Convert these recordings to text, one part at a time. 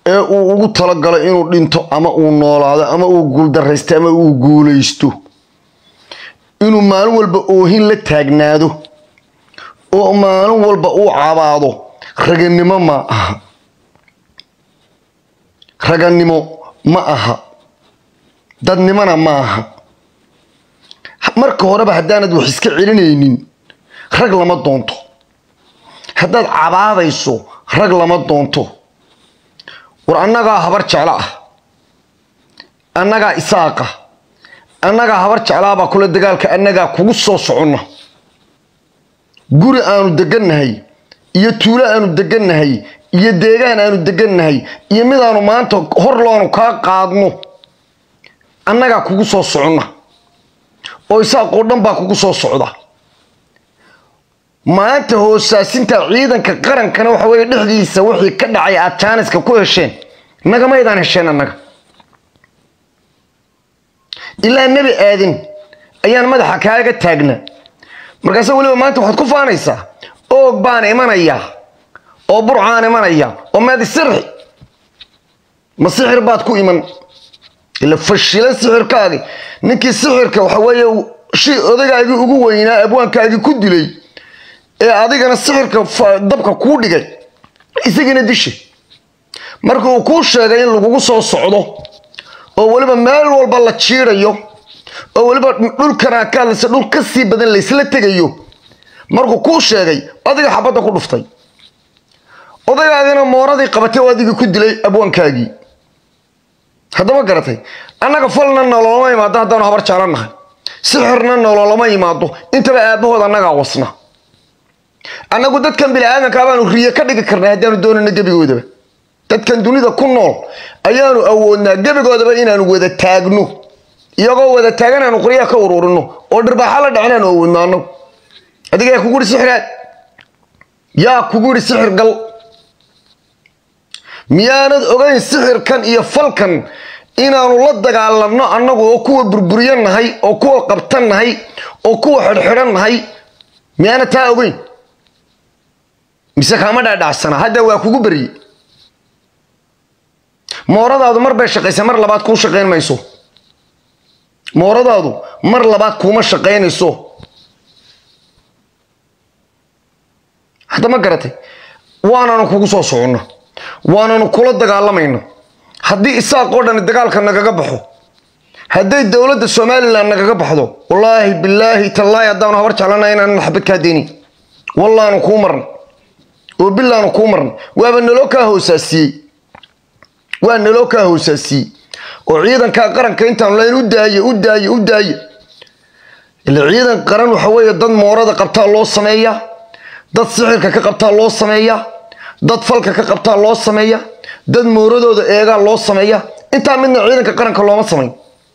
ee uu ugu talagalo inuu dhinto ama uu noolaado ama uu guuldaraysto ama uu guulaysto inuu maalin walba oohin la taagnaado oo maalin walba uu cabaado raganimo ma aha raganimo ma aha dadnimona ma aha marka horeba haddaanad wax iska celinaynin rag lama doonto haddaad cabaadayso rag lama doonto war annagaa habar jeclo ah annagaa isaaqa annagaa habar jeclaabaa kule dagaalka annagaa kugu soo soconna guri aanu degannahay iyo tuulo aanu degannahay iyo deegaan aanu degannahay iyo midaanu maanta hor loonu kaa qaadno annagaa kugu soo soconna oo isaaqoo dhan baa kugu soo socda maanta hoosaasinta ciidanka qarankana waxa weye dhexdiisa wixii ka dhacay aad jaaniska ku hesheen nagamaydaan hesheen annaga ilaa nebi aadin ayaan madaxa kaaga taagna markaase weliba maanta waxaad ku faanaysaa oog baan imanayaa oo burcaan imanaya oo maadi sirxi ma sixir baad ku iman ila fashilan sixirkaagi ninkii sixirka waxa weeye shi odagaagii ugu weynaa abwaankaagii ku dilay ee adigana sixirka dabka kuu dhigay isagiina disha marka uu kuu sheegay in lagugu soo socdo oo weliba meel walba la jiidayo oo weliba dhulkanaa ka hadlaysa dhul ka sii badan laysla tegayo markuu kuu sheegay adiga xabadda ku dhuftay odagaagina mooradii qabatay oo adigii ku dilay abwaankaagii haddama garatay annaga falna nololama imaado haddaanu habar jaalannahay sixirna nololama imaado intaba aabahood annagaa wasna annagu dadkan bini-aadanka baanu riye ka dhigi karnay haddaanu doonayno gebigoodaba dadkan dunida ku nool ayaanu awoodnaa gebigoodaba inaanu wada taagno iyagoo wada taagan aanu qoryaha ka ururino oo dhirbaaxa la dhacin aanu awoodno annagu adiga yaa kugu yihi sixiraad yaa kugu yihi sixir gal miyaanad ogayn sixirkan iyo falkan inaanu la dagaalanno annagu oo kuwa burburiyo nahay oo kuwa qabtan nahay oo kuwa xidhxidhan nahay miyaana taa ogeyn mise kaama dhaadhacsana hadda waa kugu berye mooradaadu mar bay shaqaysa mar labaad kuu shaqayn mayso mooradaadu mar labaad kuuma shaqaynayso hadda ma garatay waananu kugu soo soconno waananu kula dagaalamayno haddii isaaqoo dhani dagaalka nagaga baxo hadday dowladda somalilan nagaga baxdo wallaahi bilaahi tallaahi haddaanu habar jeclana inaanan xabad kaa deynin wallaanu kuu marna oo bilaanu kuu marna waaba naloo kaa hoosaasiyey waa naloo kaa hoosaasiyey oo ciidankaa qaranka intaanu layn u daaye u daaye u daaye ila ciidan qaran waxa weeye dad moorada qabtaa loo sameeyaa dad sixirka ka qabtaa loo sameeyaa dad falka ka qabtaa loo sameeya dad mooradooda eegaa loo sameeya intaa midna ciidanka qaranka looma samayn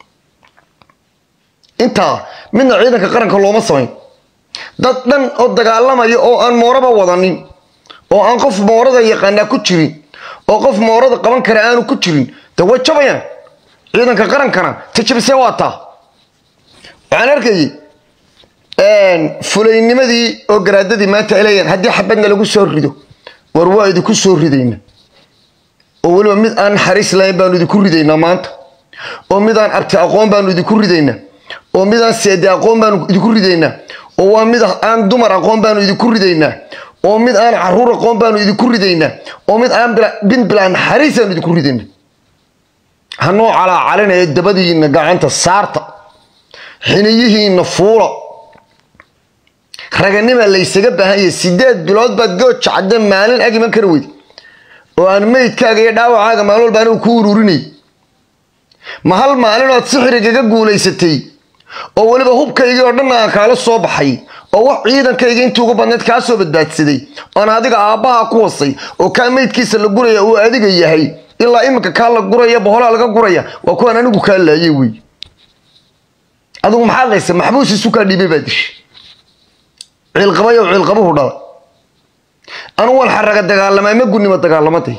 intaa midna ciidanka qaranka looma samayn dad dhan oo dagaalamaya oo aan mooraba wadanin oo aan qof moorada yaqaanaa ku jirin oo qof moorada qaban kara aanu ku jirin de way jabayaan ciidanka qarankana tajabisee waa taa waxaan arkayay fulaynimadii oo garaadadii maanta ay leeyahan haddii xabadna lagu soo rido war waa idinku soo ridayna oo weliba mid aan naxariis lahayn baanu idinku ridaynaa maanta oo mid aan abti aqoon baanu idinku ridaynaa oo mid aan seede aqoon baanu idinku ridaynaa oo waa mid aan dumar aqoon baanu idinku ridaynaa oo mid aan caruur aqoon baanu idinku ridaynaa oo mid aan bin bilaa naxariis aanu idinku ridaynaa hanoo calaacalinaya dabadiina gacanta saarta xiniyihiina fuula raganima laysaga baahanya sideed bilood baad gooja cadde maalin ag iman kara weyd oo aan meydkaaga iyo dhaawacaaga maalin walba anigu ku ururinay ma hal maalin ood sixirigaga guulaysatay oo weliba hubkaygii oo dhan aan kaala soo baxay oo wax ciidankayga intii ugu badneed kaa soo badbaadsaday oon adiga aabbaha ku wasay oo kaa meydkiisa la guraya uu adiga yahay ilaa iminka kaa la guraya boholaa laga guraya waa kuwaan anigu kaa laayay wey adigu maxaad laysa maxbuus isu kaa dhiibay baa dishay ciilqabayo ciilqabuhu dhala anu waan xaraga dagaalamaa ma gunnimo dagaalamatay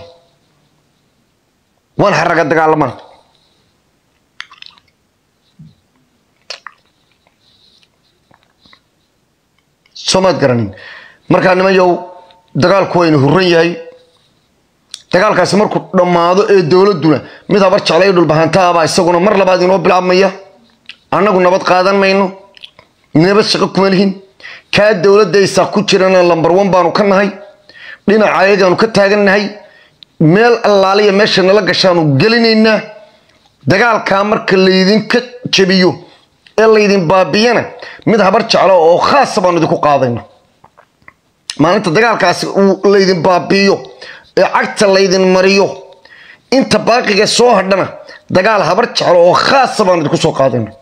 waan xaraga dagaalamaa soomaad garanin markaa niman yow dagaalku waynu huran yahay dagaalkaasi markuu dhammaado ee dowladduna mid habar jeclay dhulbahantaabaa isaguna mar labaad inoo bilaabmaya annagu nabad qaadan mayno nabad shaqo kuma lihin kaa dowladaysaa ku jirana lambar one baanu ka nahay dhinaca ayagaanu ka taagannahay meel allaaliya meesha nala gashaanu gelinaynaa dagaalkaa marka laydinka jabiyo ee laydin baabiyana mid habar jeclo oo khaasa baanu idinku qaadayna maalinta dagaalkaasi uu laydin baabiiyo ee cagta laydin mariyo inta baaqiga soo hadhana dagaal habar jeclo oo khaasa baanu idinku soo qaadayna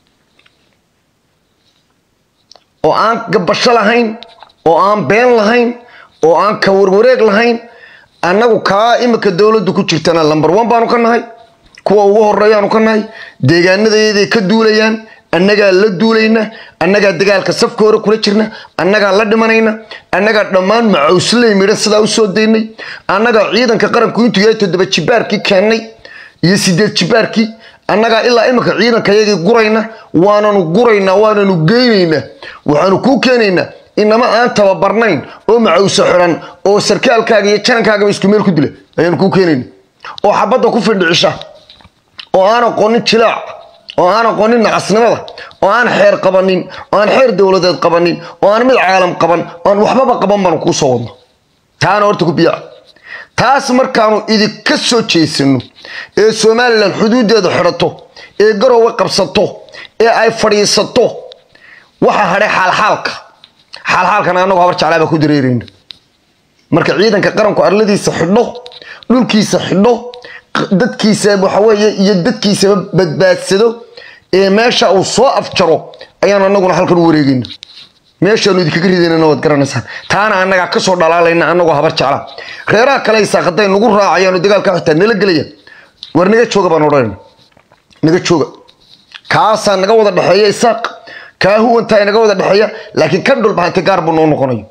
oo aan gabasho lahayn oo aan been lahayn oo aan ka warwareeg lahayn annagu kaa imika dowladdu ku jirtana lambar one baanu ka nahay kuwa ugu horeeyaanu ka nahay deegaanadayaday ka duulayaan annagaa la duulayna annagaa dagaalka safka hore kula jirna annagaa la dhimanayna annagaa dhammaan macawsley midhan sidaa u soo daynay annagaa ciidanka qaranku intuu yahay toddoba jibaarkii keennay iyo sideed jibaarkii annagaa ilaa imika ciidankayagii gurayna waananu guraynaa waananu geynaynaa waxaanu kuu keenaynaa inama aan tababarnayn oo macawso xiran oo sarkaalkaaga iyo janankaagaa isku meel ku dila ayaanu kuu keenayna oo xabadda ku findhicisha oo aan aqoonin jilaac oo aan aqoonin nacasnimada oo aan xeer qabanin oo aan xeer dowladeed qabanin oo aan mid caalam qaban oo aan waxbaba qaban baanu kuu soo wadno taana horta ku biyaa taas markaanu idinka soo jeesano ee somalilan xuduudeeda xidhato ee garowe qabsato ee ay fadhiisato waxa hadhay xaalxaalka xaalxaalkana annagu habar jeclaabaa ku dareerayna marka ciidanka qaranku arladiisa xidho dhulkiisa xidho dadkiisa waxaweeye iyo dadkiisaba badbaadsado ee meesha uu soo afjaro ayaan anaguna halkan u wareegayna meeshaanu idinkaga ridaynana waad garanaysaan taana annagaa kasoo dhalaalayna annagoo habar jecla reeraha kale isaaq hadday nagu raacayaanu dagaalka xitaa nala gelayaan war naga jooga baan odhanayna naga jooga kaasaa naga wada dhexeeya isaaq kaa huwantaa naga wada dhexeeya laakiin kan dhulbahante gaar buu noo noqonaya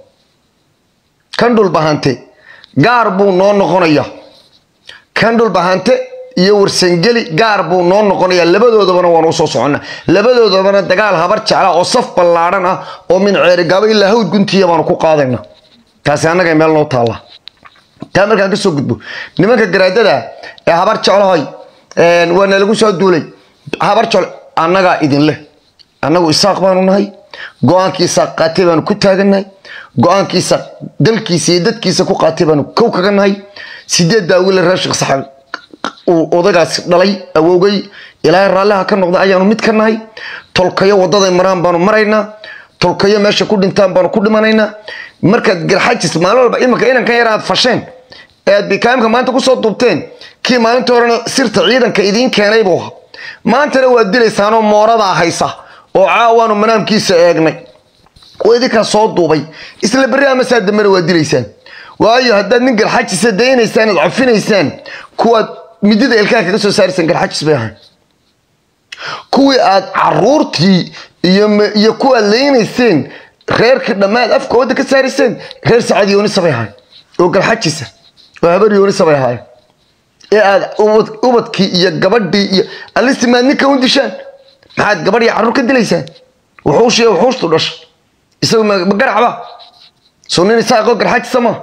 kan dhulbahante gaar buu noo noqonaya kan dhulbahante iyo warsangeli gaar buu noo noqonaya labadoodabana waan usoo socona labadoodabana dagaal habar jecla oo saf ballaadhan ah oo min ceerigaabo ilaa hawd guntiya baanu ku qaadayna taasi annaga meel noo taalla taa markaan ka soo gudbo nimanka garaadada ee habar jeclahoy waana lagu soo duulay habar jeclo annagaa idin leh annagu isaaq baanu nahay go-aankii isaaq qaatay baanu ku taagannahay go-aankii isaaq dalkiisa iyo dadkiisa ku qaatay baanu kow kaga nahay sideeddaa wiila reer sheekh saxaab uu odagaasi dhalay awowgay ilaahay raalliha ka noqda ayaanu mid ka nahay tolkayo wadaday maraan baanu maraynaa tolkayo meesha ku dhintaan baanu ku dhimanaynaa markaad garxajis maalin walba imanka inankan yar aad fasheen ee aad bikaamka maanta kusoo duubteen kii maalinta horena sirta ciidanka idiin keenay buu ahaa maantana waad dilaysaanoo mooradaa haysa oo caawaanu manaamkiisa eegnay oo idinkaa soo duubay isla berri ama saa dambena waad dilaysaan waayo haddaad nin garxajisa daynaysaan aad cafinaysaan kuwaad midida ilkaha kaga soo saaraysaan garxajis bay ahayn kuwii aad caruurtii iyo kuwaad leynayseen reerkii dhammaad afka wadda ka saarayseen reer sacad yoonisa bay ahayn oo garxajisa oo habar yoonisa bay ahaayeen ee aad ubadkii iyo gabadhii iyo alistimaad ninka u dishaan maxaad gabadh iyo carruur ka dilaysaan wuxuushiy wuxuushtu dhasha isagu ma garacba soo nin isaaqoo garxajisa maa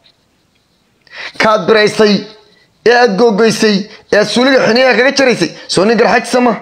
kaad biraysay ee aad googoysay ee aad suuliga xiniyaha kaga jaraysay soo nin garxajisa maa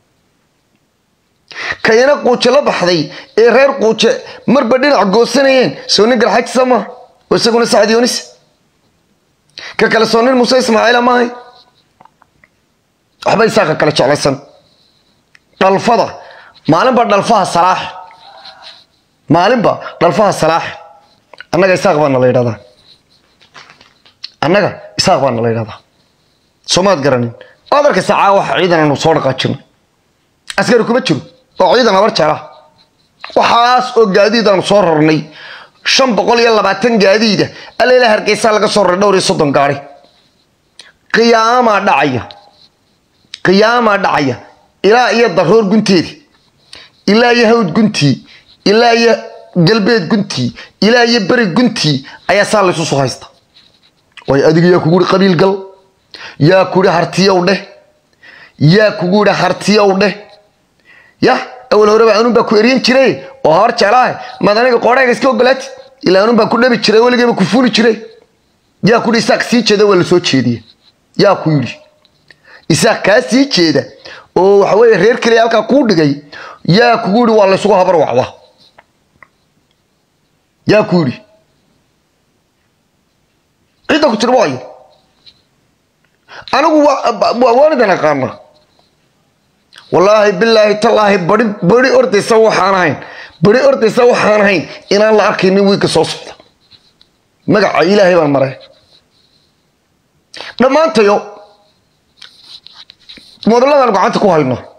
kayana quuje la baxday ee reer quuje marba dhinac goosanayeen soo nin garxajisa maa oo isaguna sacad yoonis ka kale soo nin muuse ismaaciila maahay waxba isaaqa kale jeclaysan dhalfada maalinba dhalfaha salaax maalinba dhalfaha salaax annaga isaaq baana la yidhahdaa annaga isaaq baana la yidhahdaa soomaad garanin waad arkaysa caawa wax ciidan aanu soo dhaqaajinay askari kuma jiro oo ciidan habar jecla waxaas oo gaadiid aanu soo rarnay shan boqol iyo labaatan gaadiida alleela hargeysaa laga soo raray dhowr iyo soddon gaari qiyaamaa dhacaya qiyaamaa dhacaya ilaa iyo daroor gunteedi ilaa iyo hawd guntii ilaa iyo galbeed guntii ilaa iyo beri guntii ayaa saa laysu soo haysta way adiga yaa kugu ihi qabiil gal yaa kuhi hartiyow dheh yaa kugu idhi hartiyow dheh ya awal horeba anun baa ku eryan jiray oo habar jeclaahay maad aniga qoodhayga iska ogolaati ilaa anun baan ku dhabi jiray weligeyba ku fuli jiray yaa ku yidhi isaaq sii jeeda waa la soo jeediya yaa ku yidhi isaaq kaa sii jeeda oo waxa weeye reer keliya halkaa kuu dhigay yaa kugu yidhi waa laysugu habar wacda yaa ku yidhi cidda ku tiri waayo anigu waan idan aqaana wallaahi bilaahi tallaahi bari bari ordaysa waxaan ahayn bari ordaysa waxaan ahayn inaan la arkaynin wiilka soo socda magaca ilaahay baan maray dhammaantayo moodalladaan gacanta ku hayno